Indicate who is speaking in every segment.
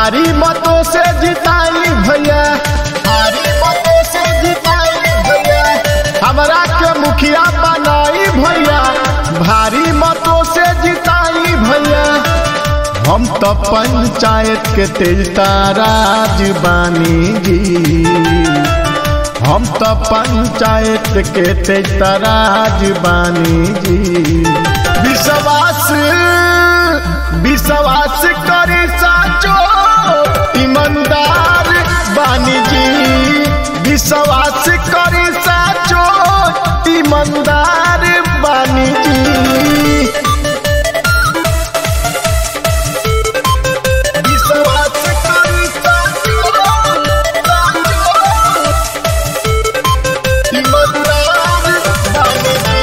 Speaker 1: भारी मतों से जिताई भैया भारी मतों से जिताई भैया हमरा के मुखिया बनाई भैया भारी मतों से जिताई भैया हम तो पंचायत के तेज ताराज बानी जी हम तो पंचायत के तेज ताराज बानी जी विश्वास विश्वास करे साचो ईमानदार बानी जी विश्वास करे साचो ईमानदार बानी जी विश्वास करे साचो ईमानदार बानी जी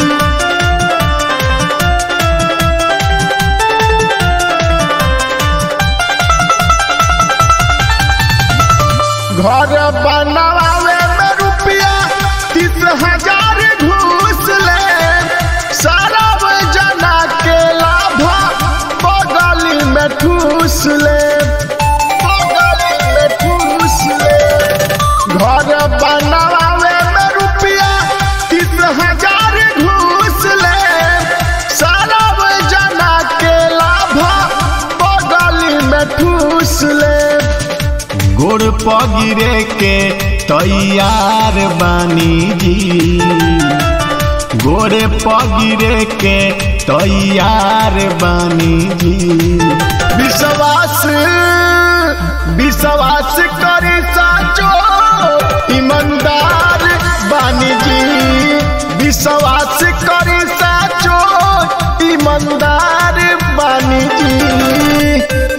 Speaker 1: घर बनावे में रुपया तीस हजार घूस ले सारा जना के लाभ बगल में ठूस ले बगल में ठूस ले घर बनावे में रुपया तीस हजार घूस ले सारा जना के लाभ बगल में ठूस ले गोड़ पगिरे के तैयार बानी जी गोड़े पगिरे के तैयार बानी जी विश्वास विश्वास करे साचो ईमानदार बानी जी विश्वास करे साचो ईमानदार बानी जी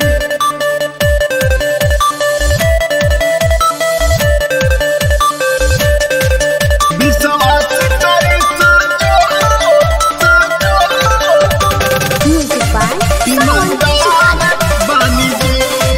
Speaker 1: विश्वास करे साचो साचो
Speaker 2: Music by Sound
Speaker 1: ईमानदार बानी जी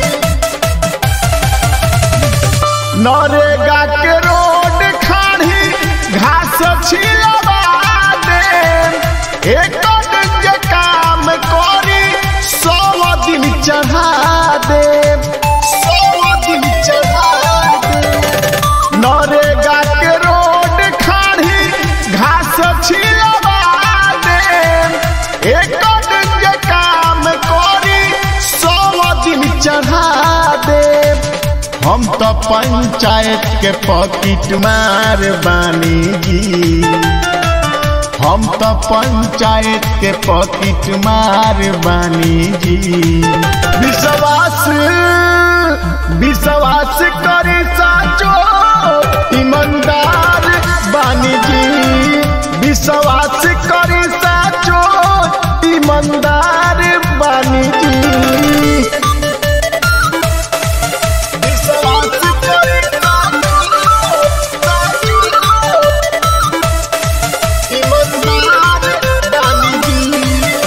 Speaker 1: नरेगा के रोड खाड़ी घास छिलवा दे एक दिन के काम करी सौ दिन चढ़ा दे सौ दिन चढ़ा दे नरेगा के रोड खाड़ी घास छिलवा दे एक दिन के काम करी सौ दिन चढ़ा दे हम तो पंचायत के पॉकेट मार बानी जी हम तो पंचायत के पॉकेट मार बानी जी विश्वास विश्वास करे साचो ईमानदार बानी जी विश्वास करे साचो ईमानदार बानी जी विश्वास करे साचो ईमानदार बानी जी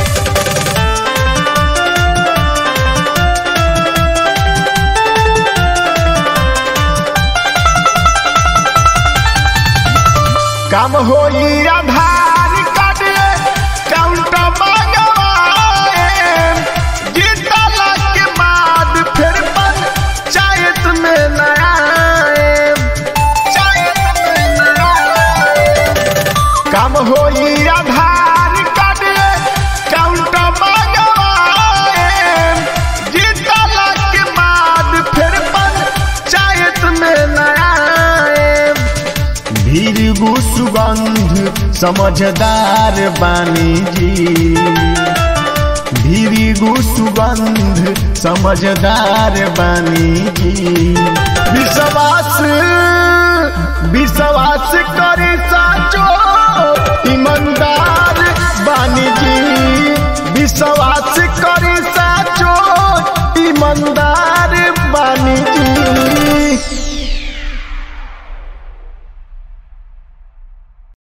Speaker 1: काम होई आधार कार्ड काउंट मंगवाए जीतला के बाद फिर पंचायत में न आए पंचायत में न आए काम होई आधार कार्ड काउंट मंगवाए जीतला के बाद फिर पंचायत में न आए भीरगु सुगंध समझदार बानी जी भीरगु सुगंध समझदार बानी जी विश्वास विश्वास कर